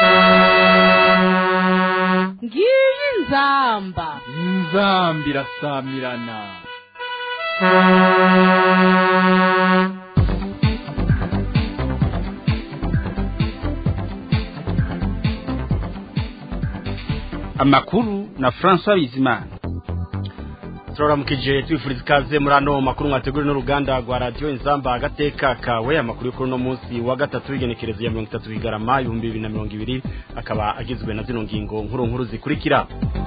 ngiyi inzamba inzamba irasamirana amakuru na François Bizimana turaramukije twifuriza ikaze muri ano makuru mwateguriwe n'uruganda rwa radiyo inzamba agateka kawe amakuru y'ukuri uno munsi wa gatatu w'igenekerezo ya mirongo itatu bigarama ibihumbi bibiri na mirongo ibiri akaba agizwe na zino ngingo nkuru nkuru zikurikira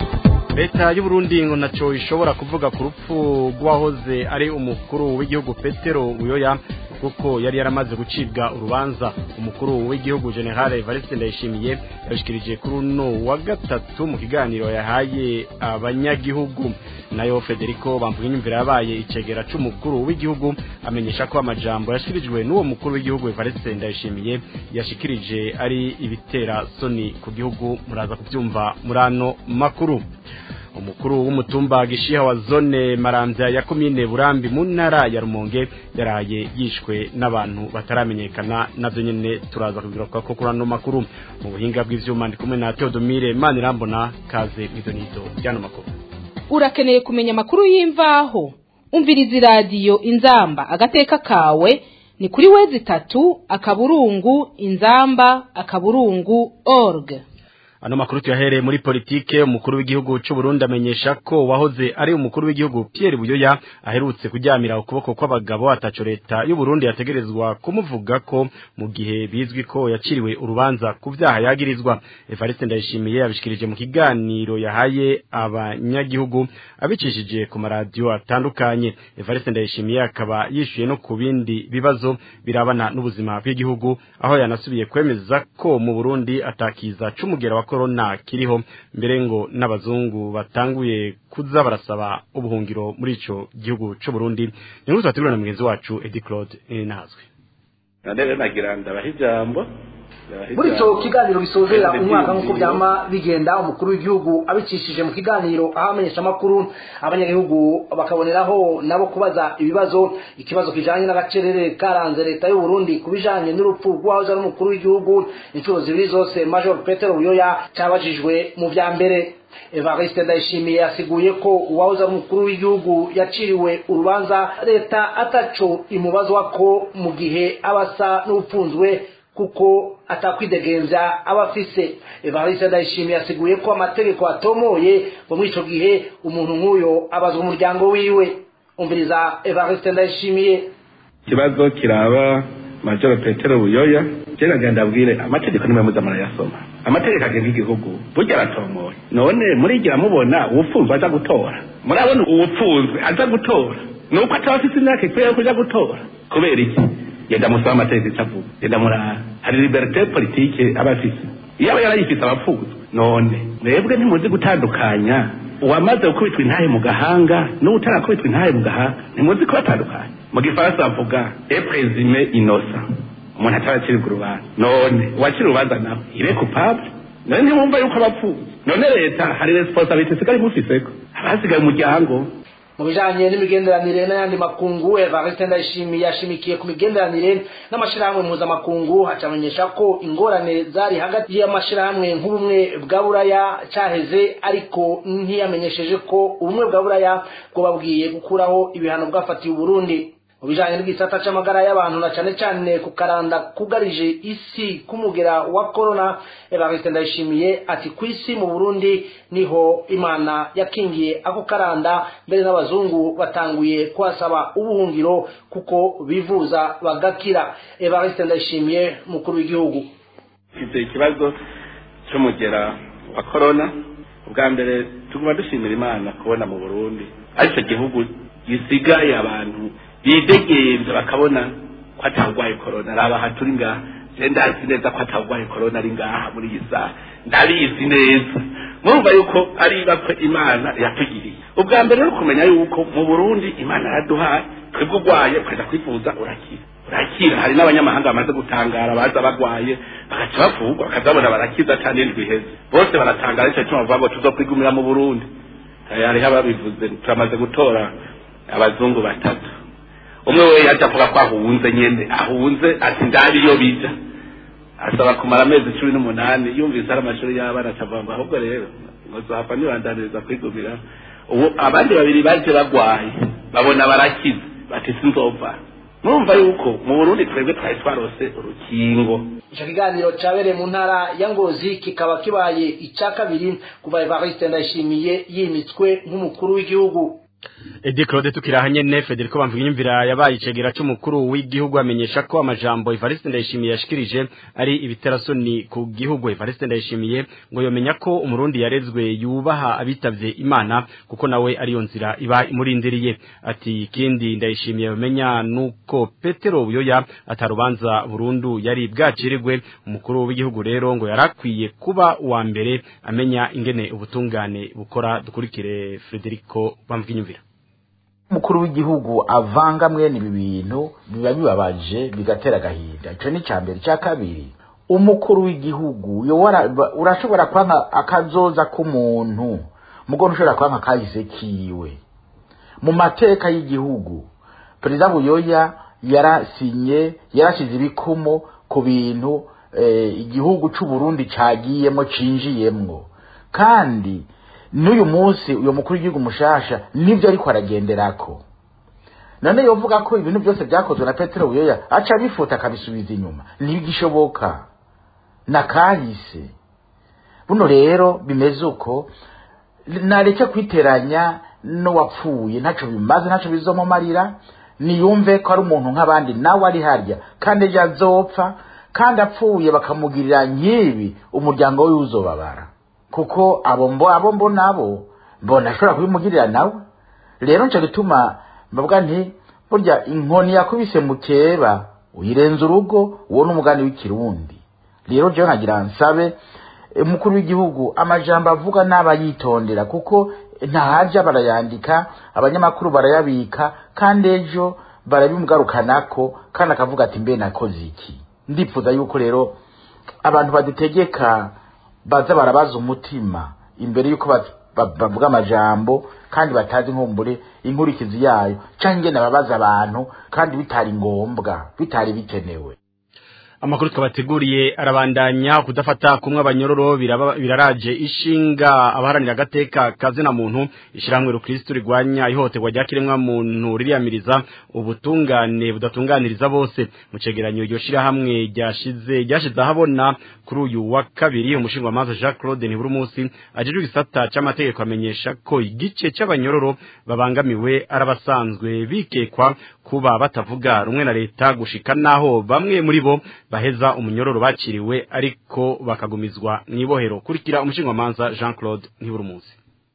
leta y'uburundi ngo nacyo ishobora kuvuga ku rupfu rw'uwahoze ari umukuru w'igihugu petero uyoya kuko yari yaramaze gucibwa urubanza umukuru w'igihugu generale Evariste Ndayishimiye yabishikirije kuri uno wa gatatu mu kiganiro yahaye abanyagihugu nayo Federico bamvuga inyumvira yabaye icegera c'umukuru w'igihugu amenyesha ko amajambo yashikirijwe n'uwo mukuru w'igihugu Evariste Ndayishimiye yashikirije ari ibitera soni ku gihugu muraza kubyumva muri ano makuru umukuru w'umutumba gishiha wa zone maramvya ya komine burambi mu ntara ya rumonge yaraye yishwe n'abantu bataramenyekana navyo nyene turaza kubigaruka ko kuri ano makuru mu buhinga bw'ivyuma ndi kumwe na Theodomire Manirambona kaze mwidonizo ryano makuru urakeneye kumenya amakuru y'imvaho umviriza iradiyo inzamba agateka kawe ni kuri wezi itatu akaburungu inzamba akaburungu org ano makuru tuyahereye muri politike umukuru w'igihugu cy'u Burundi amenyesha ko wahoze ari umukuru w'igihugu Pierre Buyoya aherutse kuryamira ukuboko kw'abagabo ataco leta y'u Burundi yategerezwa kumuvuga ko mu gihe bizwi ko yaciriwe urubanza ku vyaha yagirizwa Evariste Ndayishimiye yabishikirije mu kiganiro yahaye abanyagihugu abicishije ku maradiyo atandukanye Evariste Ndayishimiye akaba yishuye no ku bindi bibazo birabana n'ubuzima bw'igihugu aho yanasubiye kwemeza ko mu Burundi atakiza c'umugera wa corona kiriho mbere ngo n'abazungu batanguye kuza barasaba ubuhungiro muri ico gihugu c'u Burundi ni nkuru twategurana na mugenzi wacu Eddie Claude Nazwe Nandere nagira ndabaha ijambo muri icyo kiganiro bisozera umwaka nk'uko byama bigenda umukuru w'igihugu abicishije mu kiganiro aho amenyesha amakuru abanyagihugu bakaboneraho nabo kubaza ibibazo ikibazo kijanye n'agacerere karanze leta y'u Burundi kubijanye n'urupfu rw'uwahoze ari umukuru w'igihugu inshuro zibiri zose Major Petero Buyoya cyabajijwe mu vya mbere Evariste Ndayishimiye yasiguye ko uwahoze ari umukuru w'igihugu yaciriwe urubanza leta ataco imubazwa ko mu gihe abasa n'upfunzwe kuko atakwidegembya aba afise Evariste Ndayishimiye yasiguye ko amategeko atomoye ngo muri ico gihe umuntu nk'uyo abazwa umuryango wiwe umviriza Evariste Ndayishimiye ikibazo kiraba majoro petero buyoya je nagenda abwire amategeko nimwe muza murayasoma amategeko agenga igihugu burya aratomoye none murigira mubona uwupfunzwe aza gutora murabona uwupfunzwe aza gutora nuko ataba afise imyaka ikwiye yo kuja gutora kubera iki yenda musaba amategeko icyo avuga yenda murara hari liberite politike aba afise iyo aba yarayifise abapfuzwe none mwebwe ntimuzi gutandukanya uwamaze gukubitwa intahe mu gahanga n'utarakubitwa intahe mu gahanga ntimuzi kubatandukanya mu gifaransa bavuga eprezime inosa umuntu ataraciribwa urubanza none uwacira urubanza nawe ibe coupable none ntimwumva yuko abapfuye none leta hari responsabilite isigaye imufiseko abasigaye umuryango mu bijanye n'imigenderanire n'ayandi makungu Evariste Ndayishimiye yashimikiye ku migenderanire n'amashirahamwe mpuzamakungu hacamenyesha ko ingorane zari hagati y'amashirahamwe nk'ubumwe bwa buraya caheze ariko ntiyamenyesheje ko ubumwe bwa buraya bwobabwiye gukuraho ibihano bwafatiye Uburundi mu bijanye n'igisata c'amagara y'abantu na cane cane ku karanda kugarije isi k'umugera wa corona Evariste Ndayishimiye ati ku isi mu Burundi niho Imana yakingiye ako karanda mbere n'abazungu batanguye kuhasaba ubuhungiro kuko bivuza bagakira Evariste Ndayishimiye mukuru w'igihugu ivyo ikibazo c'umugera wa corona ubwa mbere tuguma dushimira Imana kubona mu Burundi aricyo gihugu gisigaye abantu bidegembye bakabona ko atawurwaye korona raba aha turi ngaha je ndazi neza ko atawurwaye korona ari ngaha muri iyi saha ndabizi neza murumva yuko ari ibakwe imana yatugiriye ubwa mbere rero kumenya yuko mu burundi imana yaraduhaye twebwe urwaye ukajya kwivuza urakira urakira hari n'abanyamahanga bamaze gutangara baza bagwaye bagaca bavugwa bakazabona barakiza cyane indwi iheze bose baratangara icyo cyuma bavuga ngo tuzokwigumira mu burundi hariho ababivuze turamaze gutora abazungu batatu umwe we yaje avuga ko ahunze nyene ahunze ati ndari iyo bija asaba kumara amezi cumi n'umunani yumvise ari amashuri y'abana acavuga ngo ahubwo rero ngo zohava nibandaniriza kwigumira ubu abandi babiri baje bagwaye babona barakize bati sinzova murumva yuko mu burundi twebwe twari twarose urukingo ico kiganiro cabereye mu ntara ya ngozi kikaba kibaye ica kabiri kuva evariste ndayishimiye yimitswe nk'umukuru w'igihugu Edi Claude tukirahanye ne Federico Bamvugimvira yabaye icegera cy'umukuru w'igihugu amenyesha ko amajambo Evariste Ndayishimiye yashikirije ari ibiterasoni ku gihugu Evariste Ndayishimiye ngo yomenya ko umurundi yarezwe yubaha abitavye Imana kuko nawe ariyo nzira iba imurindiriye ati ikindi Ndayishimiye bamenya nuko Petero Buyoya atarubanza burundu yari bwacirirwe umukuru w'igihugu rero ngo yarakwiye kuba uwa mbere amenya ingene ubutungane bukora dukurikire Federico Bamvugimvira umukuru w'igihugu avanga mwene ibi bintu biba bibabaje bigatera agahinda icyo ni icya mbere icya kabiri umukuru w'igihugu yo wara- ba- urashobora kwanka akazoza k'umuntu mugore ushobora kwanka kahise kiwe mu mateka y'igihugu perezida buyoya yarasinye yarashize ibikumo ku bintu eh, igihugu c'u Burundi cagiyemo cinjiyemwo kandi n'uyu munsi uyu mukuru w'igihugu mushasha nibyo ariko aragenderako none yovuga ko ibintu byose byakozwe na petero buyoya aca abifuta akabisubiza inyuma ntibigishoboka na kahise buno rero bimeze uko nareke kwiteranya n'uwapfuye ntacyo bimaze ntacyo bizomumarira niyumve ko ari umuntu nk'abandi nawe ari harya kandi ejo azopfa kandi apfuye bakamugirira nk'ibi umuryango we uzobabara kuko abo mbo abo mbo nabo mbona ashobora kubimugirira nawe rero nco gituma mbavuga nti burya inkoni yakubise mukeba uyirenza urugo uwo ni umugani w'ikirundi rero jewe nkagira nsabe umukuru w'igihugu amajambo avuga n'aba yitondera kuko ntahaja barayandika abanyamakuru barayabika kandi ejo barabimugarukanako kandi akavuga ati mbe nakoze iki ndipfuza yuko rero abantu badutegeka baza barabaza umutima imbere yuko ba- ba- bavuga amajambo kandi batazi nkumbure inkurikizi yayo canke ingene babaza abantu kandi bitari ngombwa bitari bikenewe amakuru twabateguriye arabandanya kudafata kumwe abanyororo biraba- biraraje ishinga abaharanira agateka kazina muntu ishiramwe rukristo rigwanya ihohoterwa rya kiremwa muntu ririyamiriza ubutungane budatunganiriza bose mu cegeranyo iryo shirahamwe ryashize ryashize ahabona kuri uyu wa kabiri umushingamanza Jacques Claude Ntiburumusi ajejwe igisata c'amategeko amenyesha ko igice c'abanyororo babangamiwe arabasanzwe bikekwa kuba batavuga rumwe na leta gushika naho bamwe muri bo baheza umunyororo bakiriwe ariko bakagumizwa mwibohero kurikira umushingamanza Jean Claude Ntiburumusi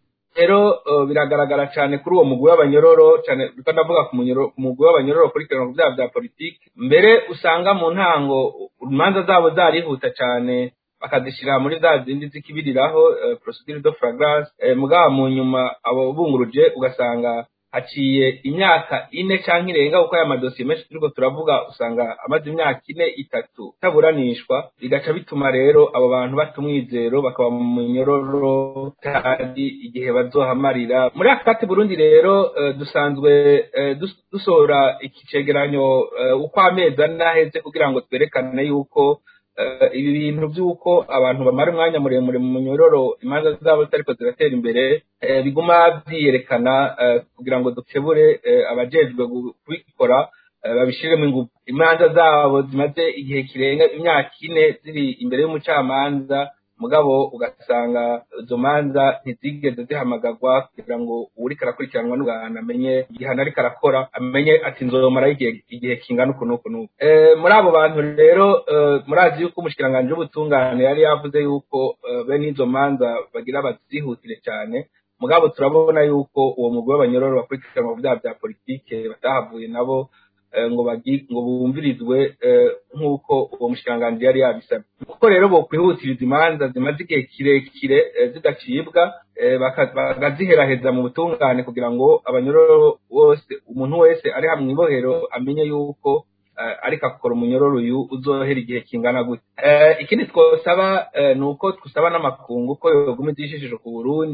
rero eh, biragaragara cyane kuri uwo mugwi w'abanyororo cyane reka ndavuga ku munyoro- ku mugwi w'abanyororo kurikirana ku byaha bya politiki mbere usanga mu ntango imanza zabo zarihuta cyane bakazishyira muri za zindi zikibiriraho eh, procedure de flagrance eh, mugaba mu nyuma abo bunguruje ugasanga haciye imyaka ine cyangwa irenga kuko aya madosiye menshi turiko turavuga usanga amaze imyaka ine itatu taburanishwa bigaca bituma rero abo bantu bata umwizero bakaba mu munyororo kandi igihe bazohamarira muri aka kati burundi rero eh, dusanzwe eh, dus- dusohora iki cegeranyo eh, uko amezi ane aheze kugira ngo twerekane yuko eh, ibi bintu by'uko abantu bamara umwanya muremure mu munyororo imanza zabo zitariko ziratera imbere eh, biguma byiyerekana eh, kugira ngo dukebure eh, abajejwe gu- kubikora eh, babishiremo ingufu imanza zabo zimaze igihe kirenga imyaka ine ziri imbere y'umucamanza mugabo ugasanga izo manza ntizigeze zihamagarwa kugira ngo uwuriko arakurikiranwa n'ugahana amenye igihano ariko arakora amenye ati nzomaraho igihe igihe kingana uku n'uku n'uku Eh, muri abo bantu rero eh, murazi yuko umushikiranganji w'ubutungane yari yavuze yuko eh, bene izo manza bagira bazihutire cyane mugabo turabona yuko uwo mugwi w'abanyororo bakurikiranwa mu byaha bya politike batahavuye nabo eh, ngo bagi ngo bumvirizwe eh, nk'uko uwo mushikiranganji yari yabisabye kuko rero bokwihutiriza imanza zimaze igihe kirekire eh, zidacibwa eh, baka- bakaziheraheza mu butungane kugira ngo abanyororo bose umuntu wese ari hamwe ibohero amenye yuko eh, ariko akora umunyororo uyu uzohera igihe kingana gute Eh, ikindi twosaba eh, ni uko twusaba n'amakungu ko yoguma ijishije ku burundi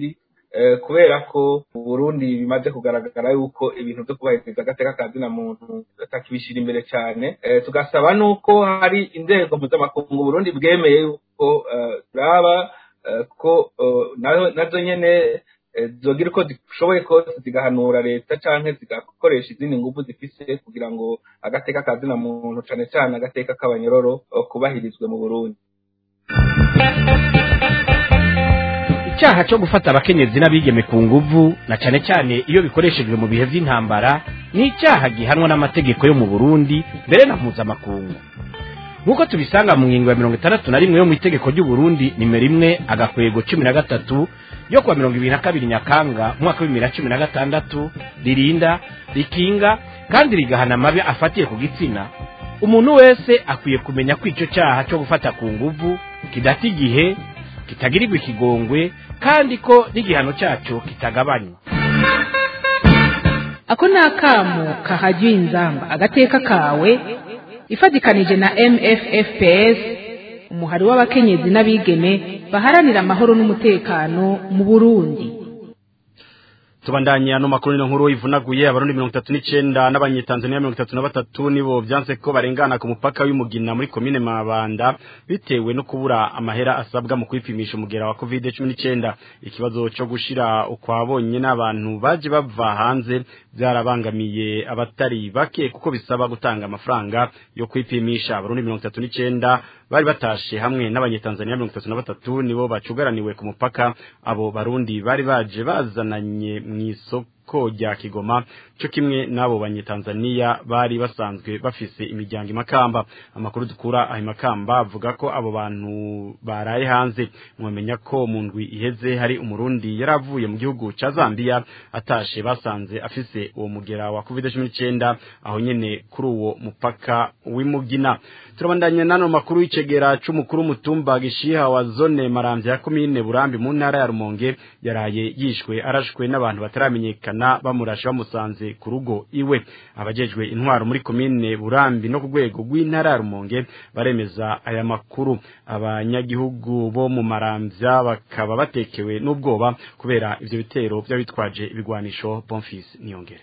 kubera ko mu burundi bimaze kugaragara yuko ibintu byo kubahiriza agateka ka zina muntu batakibishyira imbere cyane tugasaba n'uko hari inzego mpuzamakungu burundi bwemeye yuko turaba ko nazo nyine zogira uko zishoboye kose zigahanura leta cyangwa zigakoresha izindi ngufu zifise kugira ngo agateka ka zina muntu cyane cyane agateka k'abanyororo kubahirizwe mu burundi icyaha cyo gufata abakenyezi n'abigeme ku nguvu na cyane cyane iyo bikoreshejwe mu bihe by'intambara ni icyaha gihanwa n'amategeko yo mu burundi mbere na mpuzamakungu nk'uko tubisanga mu ngingo ya mirongo itandatu na rimwe yo mu itegeko ry'uburundi nimero imwe agakwego cumi na gatatu yo kuwa mirongo ibiri na kabiri nyakanga umwaka w'ibibiri na cumi na gatandatu ririnda rikinga kandi rigahana amabi afatiye ku gitsina umuntu wese akwiye kumenya ko icyo cyaha cyo gufata ku nguvu kidata igihe kitagirirwa ikigongwe kandi ko n'igihano cyacyo kitagabanywa ako ni akamu kahajya inzamba agateka kawe ifatikanije na mffps umuhari w'abakenyezi n'abigeme baharanira amahoro n'umutekano mu burundi tubandanye ano makuru ino nkuru ivunaguye abarundi mirongo itatu n'icenda n'abanyetanzaniya mirongo itatu na batatu nibo vyanse ko barengana ku mupaka w'umugina muri komine mabanda bitewe no kubura amahera asabwa mu kwipimisha umugera wa covid cumi n'icenda ikibazo co gushira ukwabonye n'abantu baje bava hanze vyarabangamiye abatari bake kuko bisaba gutanga amafaranga yo kwipimisha abarundi mirongo itatu n'icenda bari batashe hamwe n'abanyetanzaniya mirongo itatu na batatu nibo bacugaraniwe ku mupaka abo barundi bari baje bazananye mw'isoko rya kigoma cyo kimwe n'abo banyetanzaniya bari basanzwe bafise imiryango imakamba amakuru dukura aho imakamba avuga ko abo bantu baraye hanze mwamenya ko mu ndwi iheze hari umurundi yari avuye mu gihugu ca zambia atashe basanze afise uwo mugera wa covid cumi n'icenda aho nyene kuri uwo mupaka w'imugina turabandanya nano makuru y'icegera c'umukuru w'umutumba gishiha wa zone maramvya ya komine burambi mu ntara ya rumonge yaraye yishwe arashwe n'abantu bataramenyekana bamurashe bamusanze ku rugo iwe abajejwe intwaro muri komine burambi no ku rwego rw'intara ya rumonge baremeza aya makuru abanyagihugu bo mu maramvya bakaba batekewe n'ubwoba kubera ivyo bitero vy'abitwaje ibigwanisho bonfils niyongere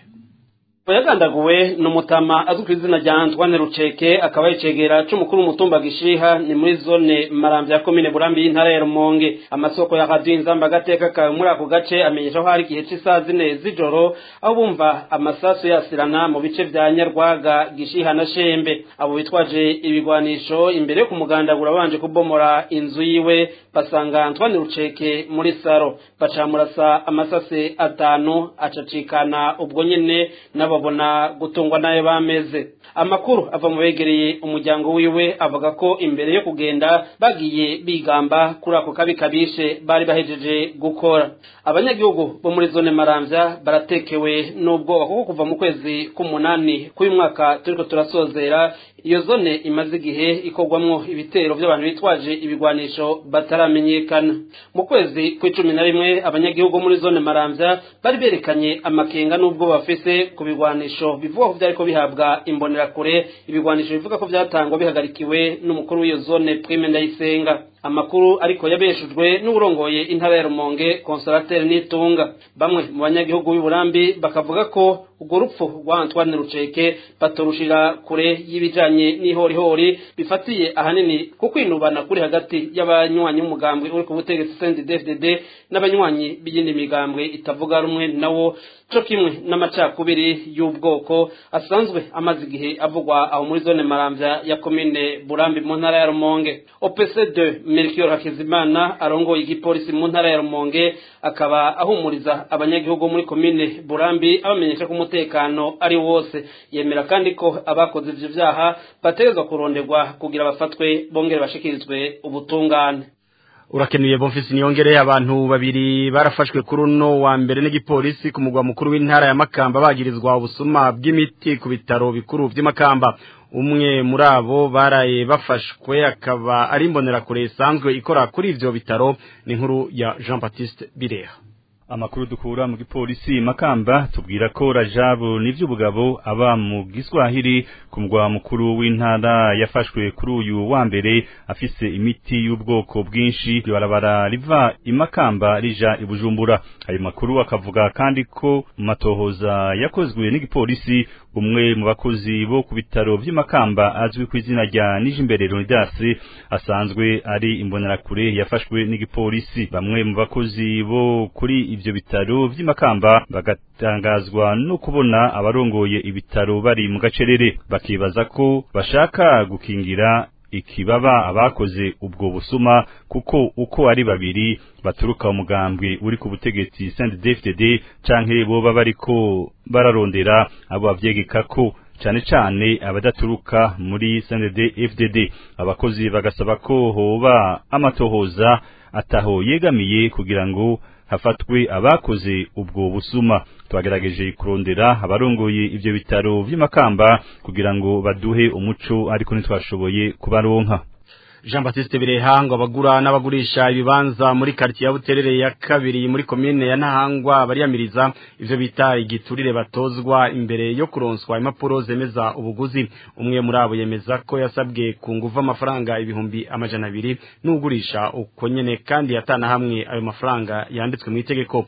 yagandaguwe ni umutama azwi ku izina rya Antoine Ruceke akaba yicegera c'umukuru w'umutumba gishiha ni muri zone maramvya ya komine burambi y'intara ya Rumonge amasoko ya radio inzamba gateka kawe muri ako gace amenyesha ko hari igihe c'isaha zine z'ijoro aho bumva amasasu yasirana mu bice vya Nyarwaga gishiha na Shembe abo bitwaje ibigwanisho imbere yo kumugandagura babanje kubomora inzu yiwe basanga Antoine Ruceke muri saro bacamurasa amasase atanu acacikana ubwo nyene nabo babona gutungwa nayo bameze amakuru ava mu begereye umuryango wiwe avuga ko imbere yo kugenda bagiye bigamba kuri ako kabi kabishe bari bahejeje gukora abanyagihugu bo muri zone maramvya baratekewe n'ubwoba kuko kuva mu kwezi k'umunani k'uyu mwaka turiko turasozera iyo zone imaze igihe ikorwamwo ibitero by'abantu bitwaje ibigwanisho bataramenyekana mu kwezi kw'icumi na rimwe abanyagihugu muri zone maramvya bari berekanye amakenga n'ubwo bafise ku bigwanisho bivuga ko vyariko bihabwa imbonerakure ibigwanisho bivuga ko vyatangwa bihagarikiwe n'umukuru w'iyo zone prime ndayisenga amakuru ariko yabeshujwe n'urongoye intara ya Rumonge Consolateur Nitunga bamwe mu banyagihugu b'Uburambi bakavuga ko urwo rupfu rwa Antoine Ruceke batorushira kure y'ibijanye n'ihorihori bifatiye ahanini ku kwinubana kuri hagati y'abanywanyi b'umugambwe uri ku butegetsi CNDD-FDD n'abanywanyi b'iyindi migambwe itavuga rumwe nawo co kimwe n'amacakubiri y'ubwoko asanzwe amaze igihe avugwa aho muri zone maramvya ya komine Burambi mu ntara ya Rumonge OPC2 Melchior Hakizimana arongoye igipolisi mu ntara ya Rumonge akaba ahumuriza abanyagihugu muri komine Burambi abamenyesha ko umutekano ari wose yemera kandi ko abakoze ivyo vyaha bategezwa kuronderwa kugira bafatwe bongere bashikirizwe ubutungane urakenuye bonfisi niyongere abantu babiri barafashwe kuri uno wa mbere n'igipolisi ku mugwa mukuru w'intara ya Makamba bagirizwa ubusuma bw'imiti ku bitaro bikuru by'Imakamba umwe muri abo baraye bafashwe akaba ari imbonerakure isanzwe ikora kuri ivyo bitaro ni inkuru ya Jean Baptiste Bireha amakuru dukura mu gipolisi makamba tubwira ko rajabu n'ivy'ubugabo aba mu giswahili ku mugwa mukuru w'intara yafashwe kuri uyu wa mbere afise imiti y'ubwoko bwinshi barabara riva imakamba rija ibujumbura ayo makuru akavuga kandi ko mu matohoza yakozwe n'igipolisi umwe mu bakozi bo ku bitaro vy'imakamba azwi ku izina rya Nijimbere Leonidas asanzwe ari imbonerakure yafashwe n'igipolisi bamwe mu bakozi bo kuri ivyo bitaro vy'imakamba bagatangazwa no kubona abarongoye ibitaro bari mu gacerere bakibaza ko bashaka gukingira ikibaba abakoze ubwo busuma kuko uko ari babiri baturuka umugambwe uri ku butegetsi CNDD-FDD canke boba bariko bararondera abo bavyegeka ko cane cane abadaturuka muri CNDD-FDD abakozi bagasaba ko hoba amatohoza ataho yegamiye kugira ngo hafatwe abakoze ubwo busuma twagerageje kurondera abarongoye ivyo bitaro vy'imakamba kugira ngo baduhe umuco ariko ntitwashoboye kubaronka Jean Baptiste Birehango abagura n'abagurisha ibibanza muri quartier ya Buterere ya kabiri muri commune ya Ntahangwa bariyamiriza ivyo bita igiturire batozwa imbere yo kuronswa impapuro zemeza ubuguzi umwe muri abo yemeza ko yasabwe ku nguva amafaranga ibihumbi amajana abiri n'ugurisha uko nyene kandi yatana hamwe ayo mafaranga yanditswe mu itegeko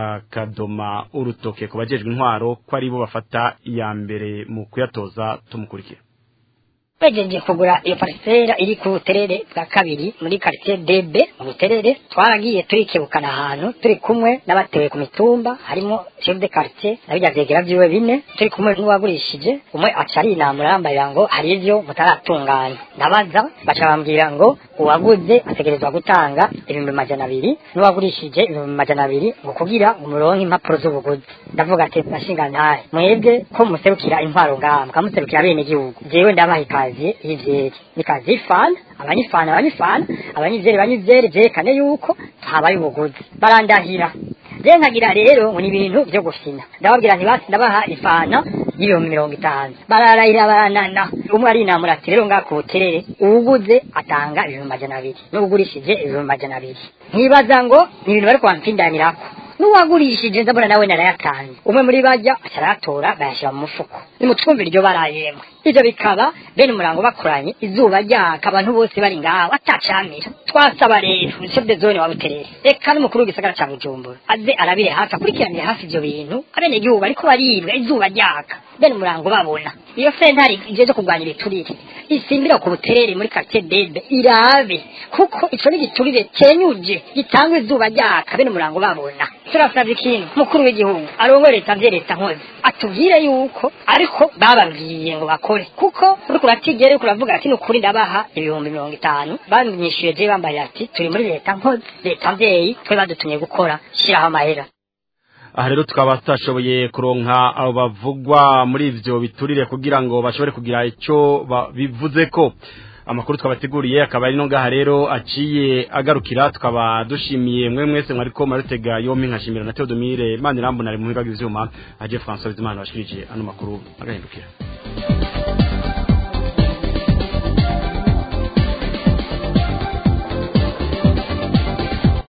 bakadoma urutoke ku bajejwe intwaro ko ari bo bafata iya mbere mu kuyatoza tumukurikira twegereje kugura iyo parisera iri ku buterere bwa kabiri muri quartier DB mu buterere twaragiye turikebukana ahantu turi kumwe n'abatewe ku mitumba harimo chef de quartier nabijya vyegera vyiwe bine turi kumwe n'uwagurishije umwe aca arinamura yambarira ngo hari ivyo mutaratunganya ndabaza baca bambwira ngo uwaguze ategerezwa gutanga ibihumbi majana abiri n'uwagurishije ibihumbi majana abiri ngo kugira umuronke impapuro z'ubuguzi ndavuga ati nashinga ntahe mwebwe ko muserukira intwaro ngaha mukamuserukira bene gihugu jewe ndabaha ikaze y'ivyeri ni kazi y'ifana abanyifana abanyifana abanyizeri banyizeri vyerekane yuko habaye ubuguzi barandahira je nkagira rero ngo ni ibintu vyo gufina ndababwira nti basi ndabaha ifana y'ibihumbi mirongo itanu bararahira baranana umwe arinamura ati rero ngaha ku buterere uwuguze atanga ibihumbi majana abiri n'uwugurishije ibihumbi majana abiri nkibaza ngo ni ibintu bariko bampindanirako n'uwagurishije ndabona nawe narayatanze umwe muri bajya arayatora bayashyira mu mufuko nimutwumvira iryo barayemwe ivyo bikaba bene umurango bakoranye izuba ryaka abantu bose bari ngaho atacamira twasaba rero chef de zone wa buterere eka n'umukuru w'igisagara ca bujumbura aze arabire hafi akurikiranire hafi ivyo bintu abene gihugu bariko baribwa izuba ryaka bene umurango babona iyo sentari ije zo kurwanya ibiturire isimbira ku buterere muri quartier debe irabe kuko ico ni igiturire cenyuje gitangwa izuba ryaka bene umurango babona turasabye ikintu mukuru w'igihugu arongore leta vye leta nkozi atubwire yuko ariko bababwiye ngo bakore kuko uriko uratigere uriko uravuga ati nukuri ndabaha ibihumbi mirongo itanu banyishuye je bambaye ati turi muri leta nkozi leta mvyeyi twe badutumye gukora shiraho amahera aha rero tukaba tutashoboye kuronka abo bavugwa muri ivyo biturire kugira ngo bashobore kugira ico bivuze ko amakuru twabateguriye akaba ari no ngaha rero aciye agarukira tukaba dushimiye mwe mwese mwariko marutega yompi nkashimira na Theodomire Manirambona ari mu biga by'ivyuma aje François Bizimana bashikirije ano makuru agahindukira